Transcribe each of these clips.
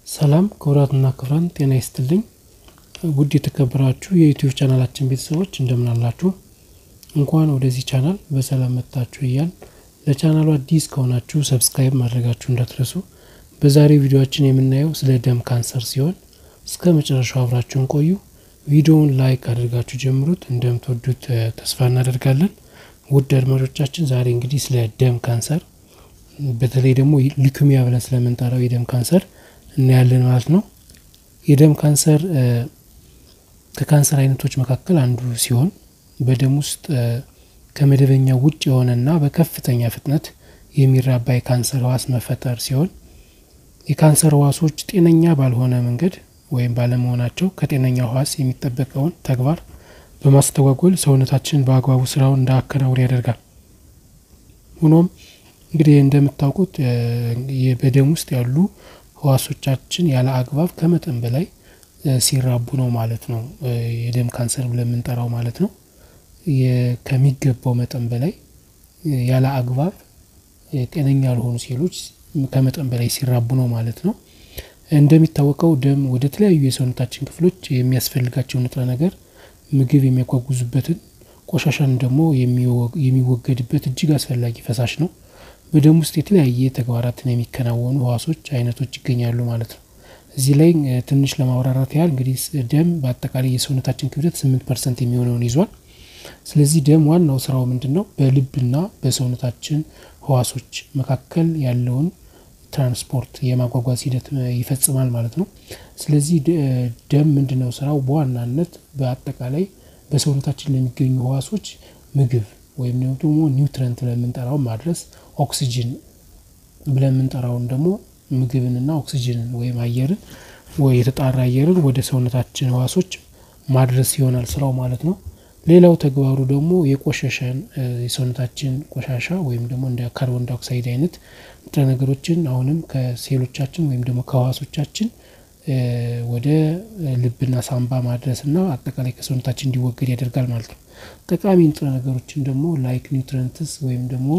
ሰላም ክቡራትና ክቡራን ጤና ይስጥልኝ ውድ የተከበራችሁ የዩቲዩብ ቻናላችን ቤተሰቦች እንደምን አላችሁ? እንኳን ወደዚህ ቻናል በሰላም መጣችሁ እያል ለቻናሉ አዲስ ከሆናችሁ ሰብስክራይብ ማድረጋችሁ እንዳትረሱ። በዛሬው ቪዲዮችን የምናየው ስለ ደም ካንሰር ሲሆን እስከ መጨረሻው አብራችሁን ቆዩ። ቪዲዮውን ላይክ አድርጋችሁ ጀምሩት። እንደምትወዱት ተስፋ እናደርጋለን። ውድ አድማጮቻችን ዛሬ እንግዲህ ስለ ደም ካንሰር በተለይ ደግሞ ሊኩሚያ ብለን ስለምንጠራው የደም ካንሰር እናያለን ማለት ነው። የደም ካንሰር ከካንሰር አይነቶች መካከል አንዱ ሲሆን በደም ውስጥ ከመደበኛ ውጭ የሆነና በከፍተኛ ፍጥነት የሚራባ የካንሰር ህዋስ መፈጠር ሲሆን የካንሰር ህዋሶች ጤነኛ ባልሆነ መንገድ ወይም ባለመሆናቸው ከጤነኛ ህዋስ የሚጠበቀውን ተግባር በማስተጓጎል ሰውነታችን በአግባቡ ስራውን እንዳያከናውን ያደርጋል። ሆኖም እንግዲህ እንደምታውቁት በደም ውስጥ ያሉ ህዋሶቻችን ያለ አግባብ ከመጠን በላይ ሲራቡ ነው ማለት ነው የደም ካንሰር ብለን የምንጠራው ማለት ነው። ከሚገባው መጠን በላይ ያለ አግባብ ጤነኛ ያልሆኑ ሴሎች ከመጠን በላይ ሲራቡ ነው ማለት ነው። እንደሚታወቀው ደም ወደ ተለያዩ የሰውነታችን ክፍሎች የሚያስፈልጋቸው ንጥረ ነገር ምግብ የሚያጓጉዙበትን ቆሻሻን ደግሞ የሚወገድበት እጅግ አስፈላጊ ፈሳሽ ነው። በደም ውስጥ የተለያየ ተግባራትን የሚከናወኑ ህዋሶች አይነቶች ይገኛሉ ማለት ነው። እዚህ ላይ ትንሽ ለማብራራት ያህል እንግዲህ ደም በአጠቃላይ የሰውነታችን ክብደት ስምንት ፐርሰንት የሚሆነውን ይዟል። ስለዚህ ደም ዋናው ስራው ምንድን ነው? በልብና በሰውነታችን ህዋሶች መካከል ያለውን ትራንስፖርት የማጓጓዝ ሂደት ይፈጽማል ማለት ነው። ስለዚህ ደም ምንድነው ስራው? በዋናነት በአጠቃላይ በሰውነታችን ለሚገኙ ህዋሶች ምግብ ወይም ደግሞ ኒውትረንት ብለን የምንጠራውን ማድረስ ኦክሲጅን ብለን የምንጠራውን ደግሞ ምግብንና ኦክሲጅንን ወይም አየርን ወይ የተጣራ አየርን ወደ ሰውነታችን ህዋሶች ማድረስ ይሆናል ስራው ማለት ነው። ሌላው ተግባሩ ደግሞ የቆሸሸን የሰውነታችን ቆሻሻ ወይም ደግሞ እንደ ካርቦን ዳይኦክሳይድ አይነት ንጥረ ነገሮችን አሁንም ከሴሎቻችን ወይም ደግሞ ከህዋሶቻችን ወደ ልብና ሳምባ ማድረስና አጠቃላይ ከሰውነታችን እንዲወገድ ያደርጋል ማለት ነው። ጠቃሚ ንጥረ ነገሮችን ደግሞ ላይክ ኒውትረንትስ ወይም ደግሞ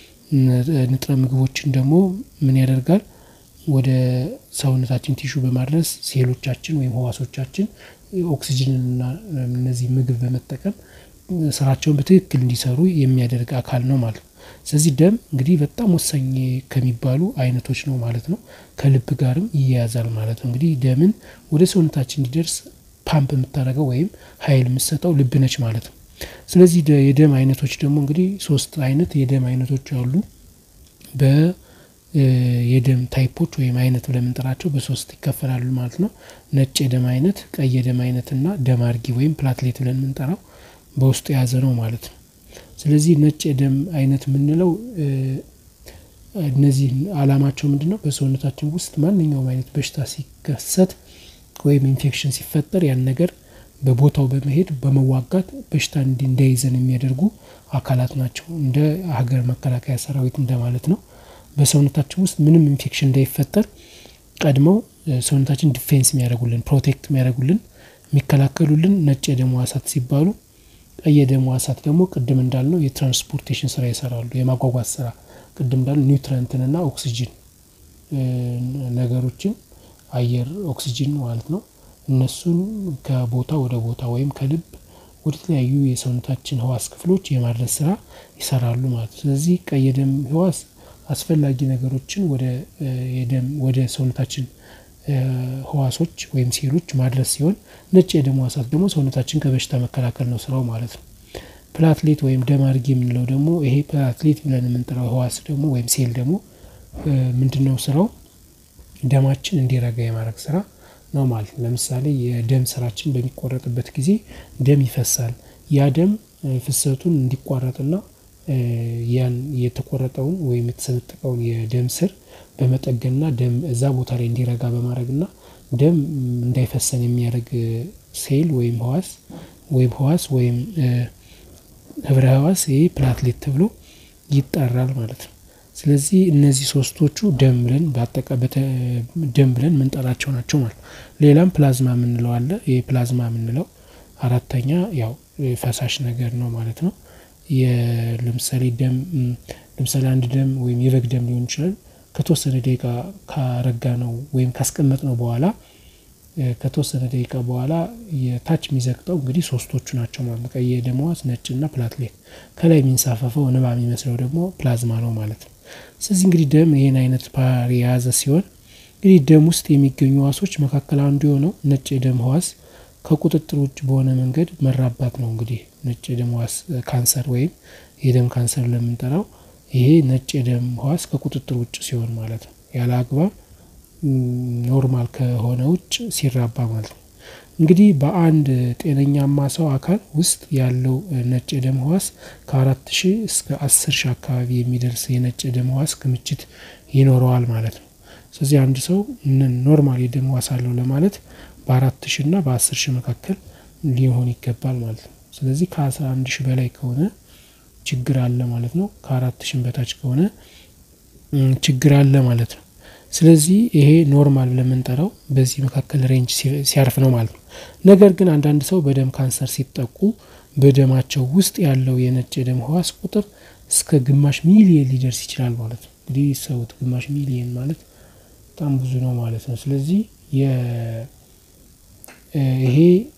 ንጥረ ምግቦችን ደግሞ ምን ያደርጋል? ወደ ሰውነታችን ቲሹ በማድረስ ሴሎቻችን ወይም ህዋሶቻችን ኦክሲጅንና እነዚህ ምግብ በመጠቀም ስራቸውን በትክክል እንዲሰሩ የሚያደርግ አካል ነው ማለት ነው። ስለዚህ ደም እንግዲህ በጣም ወሳኝ ከሚባሉ አይነቶች ነው ማለት ነው። ከልብ ጋርም ይያያዛል ማለት ነው። እንግዲህ ደምን ወደ ሰውነታችን እንዲደርስ ፓምፕ የምታደርገው ወይም ሀይል የምትሰጠው ልብ ነች ማለት ነው። ስለዚህ የደም አይነቶች ደግሞ እንግዲህ ሶስት አይነት የደም አይነቶች አሉ። በ የደም ታይፖች ወይም አይነት ብለን የምንጠራቸው በሶስት ይከፈላሉ ማለት ነው። ነጭ የደም አይነት፣ ቀይ የደም አይነት እና ደም አርጊ ወይም ፕላትሌት ብለን የምንጠራው በውስጡ የያዘ ነው ማለት ነው። ስለዚህ ነጭ የደም አይነት የምንለው እነዚህ አላማቸው ምንድን ነው? በሰውነታችን ውስጥ ማንኛውም አይነት በሽታ ሲከሰት ወይም ኢንፌክሽን ሲፈጠር ያን ነገር በቦታው በመሄድ በመዋጋት በሽታ እንዳይዘን የሚያደርጉ አካላት ናቸው። እንደ ሀገር መከላከያ ሰራዊት እንደማለት ነው። በሰውነታችን ውስጥ ምንም ኢንፌክሽን እንዳይፈጠር ቀድመው ሰውነታችን ዲፌንስ የሚያደርጉልን ፕሮቴክት የሚያደርጉልን የሚከላከሉልን ነጭ የደም ህዋሳት ሲባሉ፣ ቀይ የደም ህዋሳት ደግሞ ቅድም እንዳልነው የትራንስፖርቴሽን ስራ ይሰራሉ። የማጓጓዝ ስራ ቅድም እንዳልነው ኒውትረንትንና ኦክሲጅን ነገሮችን አየር ኦክሲጅን ማለት ነው እነሱን ከቦታ ወደ ቦታ ወይም ከልብ ወደ ተለያዩ የሰውነታችን ህዋስ ክፍሎች የማድረስ ስራ ይሰራሉ ማለት ነው። ስለዚህ ቀይ የደም ህዋስ አስፈላጊ ነገሮችን ወደ የደም ወደ ሰውነታችን ህዋሶች ወይም ሴሎች ማድረስ ሲሆን ነጭ የደም ህዋሳት ደግሞ ሰውነታችን ከበሽታ መከላከል ነው ስራው ማለት ነው። ፕላትሌት ወይም ደም አርጊ የምንለው ደግሞ ይሄ ፕላትሌት ብለን የምንጠራው ህዋስ ደግሞ ወይም ሴል ደግሞ ምንድነው ስራው? ደማችን እንዲረጋ የማድረግ ስራ ነው ማለት ነው። ለምሳሌ የደም ስራችን በሚቆረጥበት ጊዜ ደም ይፈሳል። ያ ደም ፍሰቱን እንዲቋረጥና ያን የተቆረጠውን ወይም የተሰነጠቀውን የደም ስር በመጠገንና ደም እዛ ቦታ ላይ እንዲረጋ በማድረግና ደም እንዳይፈሰን የሚያደርግ ሴል ወይም ህዋስ ወይም ህዋስ ወይም ህብረ ህዋስ ይሄ ፕላትሌት ተብሎ ይጠራል ማለት ነው። ስለዚህ እነዚህ ሶስቶቹ ደም ብለን ደም ብለን የምንጠራቸው ናቸው ማለት ነው። ሌላም ፕላዝማ የምንለው አለ። ይሄ ፕላዝማ የምንለው አራተኛ ያው ፈሳሽ ነገር ነው ማለት ነው። ለምሳሌ ደም ለምሳሌ አንድ ደም ወይም የበግ ደም ሊሆን ይችላል ከተወሰነ ደቂቃ ካረጋ ነው ወይም ካስቀመጥ ነው በኋላ ከተወሰነ ደቂቃ በኋላ የታች የሚዘግጠው እንግዲህ ሶስቶቹ ናቸው ማለት ነው። ቀይ የደም ሕዋስ፣ ነጭና ፕላትሌት ከላይ የሚንሳፈፈው ንባ የሚመስለው ደግሞ ፕላዝማ ነው ማለት ነው። ስለዚህ እንግዲህ ደም ይህን አይነት ባህሪ የያዘ ሲሆን እንግዲህ ደም ውስጥ የሚገኙ ሕዋሶች መካከል አንዱ የሆነው ነጭ የደም ሕዋስ ከቁጥጥር ውጭ በሆነ መንገድ መራባት ነው። እንግዲህ ነጭ የደም ሕዋስ ካንሰር ወይም የደም ካንሰር ለምንጠራው ይሄ ነጭ የደም ሕዋስ ከቁጥጥር ውጭ ሲሆን ማለት ነው። ያለ አግባብ ኖርማል ከሆነ ውጭ ሲራባ ማለት ነው። እንግዲህ በአንድ ጤነኛማ ሰው አካል ውስጥ ያለው ነጭ የደም ሕዋስ ከአራት ሺህ እስከ አስር ሺህ አካባቢ የሚደርስ የነጭ የደም ሕዋስ ክምችት ይኖረዋል ማለት ነው። ስለዚህ አንድ ሰው ኖርማል የደም ሕዋስ አለው ለማለት በአራት ሺህ እና በአስር ሺህ መካከል ሊሆን ይገባል ማለት ነው። ስለዚህ ከአስራ አንድ ሺህ በላይ ከሆነ ችግር አለ ማለት ነው። ከአራት ሺህ በታች ከሆነ ችግር አለ ማለት ነው። ስለዚህ ይሄ ኖርማል ለምንጠራው በዚህ መካከል ሬንጅ ሲያርፍ ነው ማለት ነው። ነገር ግን አንዳንድ ሰው በደም ካንሰር ሲጠቁ በደማቸው ውስጥ ያለው የነጭ የደም ሕዋስ ቁጥር እስከ ግማሽ ሚሊየን ሊደርስ ይችላል ማለት ነው። እንግዲህ ሰውት ግማሽ ሚሊየን ማለት በጣም ብዙ ነው ማለት ነው። ስለዚህ ይሄ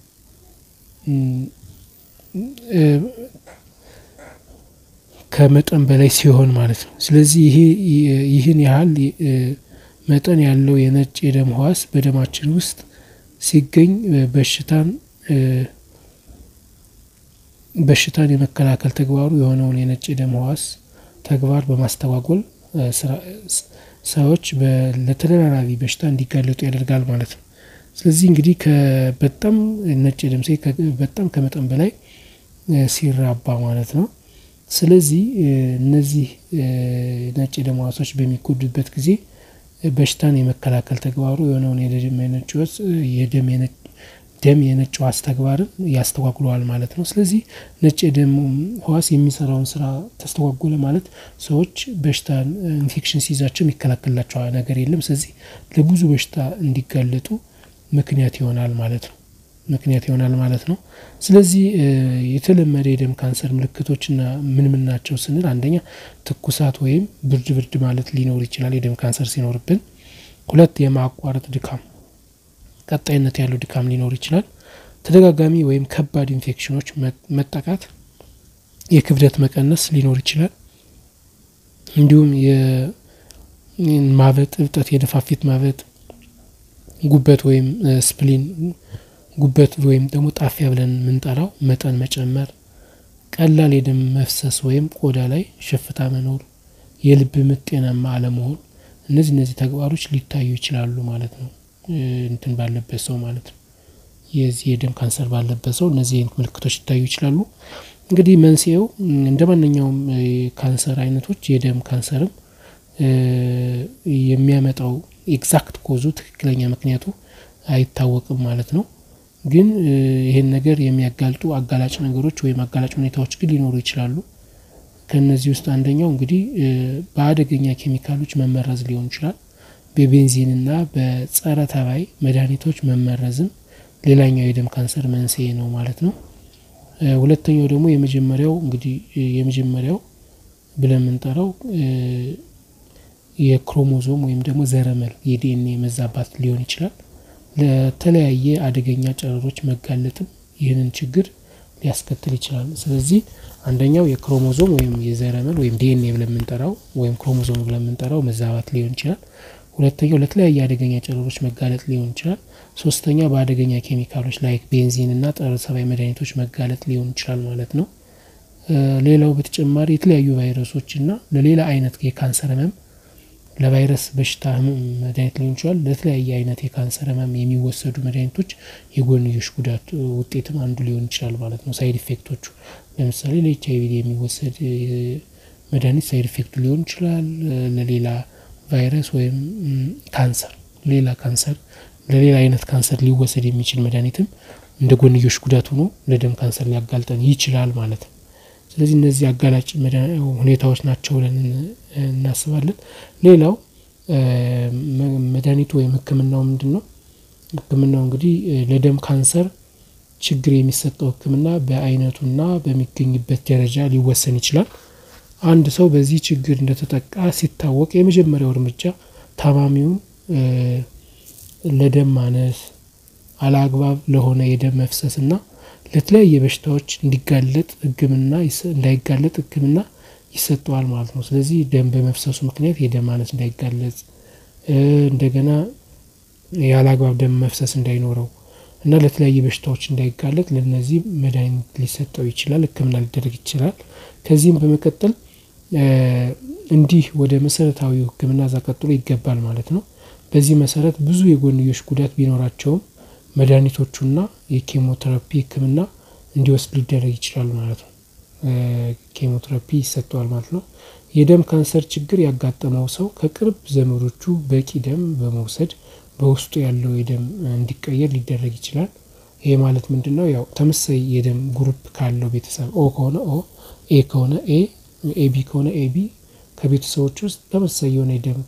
ከመጠን በላይ ሲሆን ማለት ነው። ስለዚህ ይሄ ይህን ያህል መጠን ያለው የነጭ የደም ሕዋስ በደማችን ውስጥ ሲገኝ በሽታን በሽታን የመከላከል ተግባሩ የሆነውን የነጭ የደም ሕዋስ ተግባር በማስተጓጎል ሰዎች ለተደራራቢ በሽታ እንዲጋለጡ ያደርጋል ማለት ነው። ስለዚህ እንግዲህ በጣም ነጭ የደም ሴል በጣም ከመጠን በላይ ሲራባ ማለት ነው። ስለዚህ እነዚህ ነጭ የደም ሕዋሶች በሚጎዱበት ጊዜ በሽታን የመከላከል ተግባሩ የሆነውን የደም የነጭ የደም ደም የነጭ ሕዋስ ተግባርን ያስተጓጉለዋል ማለት ነው። ስለዚህ ነጭ የደም ሕዋስ የሚሰራውን ስራ ተስተጓጎለ ማለት ሰዎች በሽታን ኢንፌክሽን ሲይዛቸው የሚከላከልላቸው ነገር የለም። ስለዚህ ለብዙ በሽታ እንዲጋለጡ ምክንያት ይሆናል ማለት ነው ምክንያት ይሆናል ማለት ነው። ስለዚህ የተለመደ የደም ካንሰር ምልክቶችና ምን ምን ናቸው ስንል አንደኛ ትኩሳት ወይም ብርድ ብርድ ማለት ሊኖር ይችላል የደም ካንሰር ሲኖርብን። ሁለት የማቋረጥ ድካም ቀጣይነት ያለው ድካም ሊኖር ይችላል። ተደጋጋሚ ወይም ከባድ ኢንፌክሽኖች መጠቃት፣ የክብደት መቀነስ ሊኖር ይችላል። እንዲሁም የማበጥ እብጠት፣ የደፋፊት ማበጥ፣ ጉበት ወይም ስፕሊን ጉበት ወይም ደግሞ ጣፊያ ብለን የምንጠራው መጠን መጨመር፣ ቀላል የደም መፍሰስ ወይም ቆዳ ላይ ሽፍታ መኖር፣ የልብ ምት ጤናማ አለመሆን እነዚህ እነዚህ ተግባሮች ሊታዩ ይችላሉ ማለት ነው። እንትን ባለበት ሰው ማለት ነው። የዚህ የደም ካንሰር ባለበት ሰው እነዚህ አይነት ምልክቶች ሊታዩ ይችላሉ። እንግዲህ መንስኤው እንደ ማንኛውም ካንሰር አይነቶች የደም ካንሰርም የሚያመጣው ኤግዛክት ኮዙ ትክክለኛ ምክንያቱ አይታወቅም ማለት ነው። ግን ይሄን ነገር የሚያጋልጡ አጋላጭ ነገሮች ወይም አጋላጭ ሁኔታዎች ግን ሊኖሩ ይችላሉ። ከእነዚህ ውስጥ አንደኛው እንግዲህ በአደገኛ ኬሚካሎች መመረዝ ሊሆን ይችላል። በቤንዚንና በጸረ ተባይ መድኃኒቶች መመረዝም ሌላኛው የደም ካንሰር መንስኤ ነው ማለት ነው። ሁለተኛው ደግሞ የመጀመሪያው እንግዲህ የመጀመሪያው ብለን የምንጠራው የክሮሞዞም ወይም ደግሞ ዘረመል የዲኤንኤ መዛባት ሊሆን ይችላል። ለተለያየ አደገኛ ጨረሮች መጋለጥም ይህንን ችግር ሊያስከትል ይችላል። ስለዚህ አንደኛው የክሮሞዞም ወይም የዘረመል ወይም ዲኤንኤ ብለን የምንጠራው ወይም ክሮሞዞም ብለን የምንጠራው መዛባት ሊሆን ይችላል። ሁለተኛው ለተለያየ አደገኛ ጨረሮች መጋለጥ ሊሆን ይችላል። ሶስተኛ በአደገኛ ኬሚካሎች ላይክ ቤንዚን እና ጸረ ተባይ መድኃኒቶች መጋለጥ ሊሆን ይችላል ማለት ነው። ሌላው በተጨማሪ የተለያዩ ቫይረሶች እና ለሌላ አይነት የካንሰር ህመም ለቫይረስ በሽታ መድኃኒት ሊሆን ይችላል። ለተለያየ አይነት የካንሰር ህመም የሚወሰዱ መድኃኒቶች የጎንዮሽ ጉዳት ውጤትም አንዱ ሊሆን ይችላል ማለት ነው። ሳይድ ኢፌክቶቹ ለምሳሌ ለኤች አይቪ የሚወሰድ መድኃኒት ሳይድ ኢፌክቱ ሊሆን ይችላል። ለሌላ ቫይረስ ወይም ካንሰር ሌላ ካንሰር ለሌላ አይነት ካንሰር ሊወሰድ የሚችል መድኃኒትም እንደ ጎንዮሽ ጉዳት ሆኖ ለደም ካንሰር ሊያጋልጠን ይችላል ማለት ነው። ስለዚህ እነዚህ አጋላጭ ሁኔታዎች ናቸው ብለን እናስባለን። ሌላው መድኃኒቱ ወይም ህክምናው ምንድን ነው? ህክምናው እንግዲህ ለደም ካንሰር ችግር የሚሰጠው ህክምና በአይነቱና በሚገኝበት ደረጃ ሊወሰን ይችላል። አንድ ሰው በዚህ ችግር እንደተጠቃ ሲታወቅ የመጀመሪያው እርምጃ ታማሚውን ለደም ማነስ አላግባብ ለሆነ የደም መፍሰስ እና ለተለያየ በሽታዎች እንዲጋለጥ ሕክምና እንዳይጋለጥ ሕክምና ይሰጠዋል ማለት ነው። ስለዚህ ደም በመፍሰሱ ምክንያት የደም ማነስ እንዳይጋለጽ እንደገና ያለአግባብ ደም መፍሰስ እንዳይኖረው እና ለተለያየ በሽታዎች እንዳይጋለጥ ለነዚህ መድኃኒት ሊሰጠው ይችላል፣ ሕክምና ሊደረግ ይችላል። ከዚህም በመቀጠል እንዲህ ወደ መሰረታዊ ሕክምና እዛ ቀጥሎ ይገባል ማለት ነው። በዚህ መሰረት ብዙ የጎንዮሽ ጉዳት ቢኖራቸውም መድኃኒቶቹና የኬሞቴራፒ ሕክምና እንዲወስድ ሊደረግ ይችላል ማለት ነው። ኬሞቴራፒ ይሰጠዋል ማለት ነው። የደም ካንሰር ችግር ያጋጠመው ሰው ከቅርብ ዘመዶቹ በቂ ደም በመውሰድ በውስጡ ያለው የደም እንዲቀየር ሊደረግ ይችላል። ይሄ ማለት ምንድነው? ያው ተመሳሳይ የደም ግሩፕ ካለው ቤተሰብ ኦ ከሆነ ኦ፣ ኤ ከሆነ ኤ፣ ኤቢ ከሆነ ኤቢ ከቤተሰቦች ውስጥ ተመሳሳይ የሆነ የደም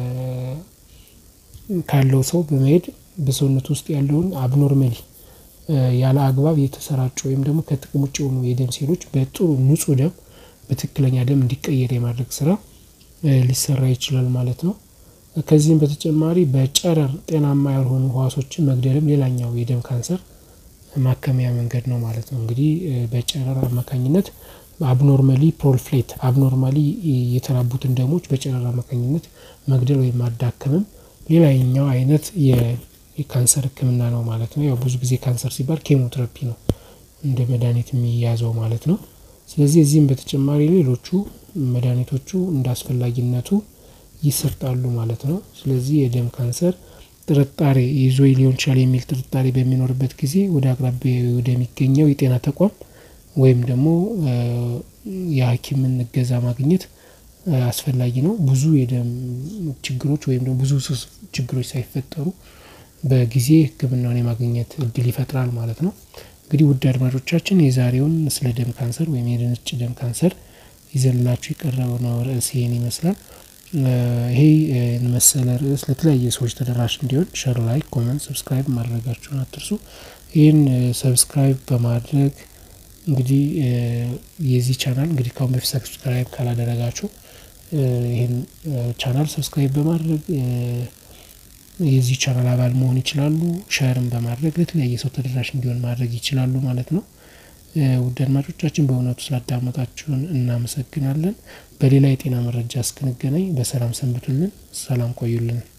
ካለው ሰው በመሄድ በሰውነት ውስጥ ያለውን አብኖርማሊ ያለ አግባብ የተሰራጩ ወይም ደግሞ ከጥቅም ውጭ የሆኑ የደም ሴሎች በጥሩ ንጹህ ደም በትክክለኛ ደም እንዲቀየር የማድረግ ስራ ሊሰራ ይችላል ማለት ነው። ከዚህም በተጨማሪ በጨረር ጤናማ ያልሆኑ ህዋሶችን መግደልም ሌላኛው የደም ካንሰር ማከሚያ መንገድ ነው ማለት ነው። እንግዲህ በጨረር አማካኝነት አብኖርማሊ ፕሮልፍሌት አብኖርማሊ የተራቡትን ደሞች በጨረር አማካኝነት መግደል ወይም ማዳከምም ሌላኛው አይነት የካንሰር ህክምና ነው ማለት ነው። ያው ብዙ ጊዜ ካንሰር ሲባል ኬሞቴራፒ ነው እንደ መድሃኒት የሚያዘው ማለት ነው። ስለዚህ እዚህም በተጨማሪ ሌሎቹ መድኃኒቶቹ እንደ አስፈላጊነቱ ይሰጣሉ ማለት ነው። ስለዚህ የደም ካንሰር ጥርጣሬ ይዞ ሊሆን ይችላል የሚል ጥርጣሬ በሚኖርበት ጊዜ ወደ አቅራቢያ ወደሚገኘው የጤና ተቋም ወይም ደግሞ የሀኪምን እገዛ ማግኘት አስፈላጊ ነው። ብዙ የደም ችግሮች ወይም ደግሞ ብዙ ችግሮች ሳይፈጠሩ በጊዜ ህክምናውን የማግኘት እድል ይፈጥራል ማለት ነው። እንግዲህ ውድ አድማጮቻችን የዛሬውን ስለ ደም ካንሰር ወይም የነጭ ደም ካንሰር ይዘንላችሁ የቀረበው ርዕስ ይሄን ይመስላል። ይሄ መሰለ ርዕስ ለተለያየ ሰዎች ተደራሽ እንዲሆን ሸር፣ ላይክ፣ ኮመንት፣ ሰብስክራይብ ማድረጋችሁን አትርሱ። ይህን ሰብስክራይብ በማድረግ እንግዲህ የዚህ ቻናል እንግዲህ ካሁን በፊት ሰብስክራይብ ካላደረጋችሁ ይህን ቻናል ሰብስክራይብ በማድረግ የዚህ ቻናል አባል መሆን ይችላሉ። ሸርም በማድረግ ለተለያየ ሰው ተደራሽ እንዲሆን ማድረግ ይችላሉ ማለት ነው። ውድ አድማጮቻችን በእውነቱ ስላዳመጣችሁን እናመሰግናለን። በሌላ የጤና መረጃ እስክንገናኝ በሰላም ሰንብቱልን። ሰላም ቆዩልን።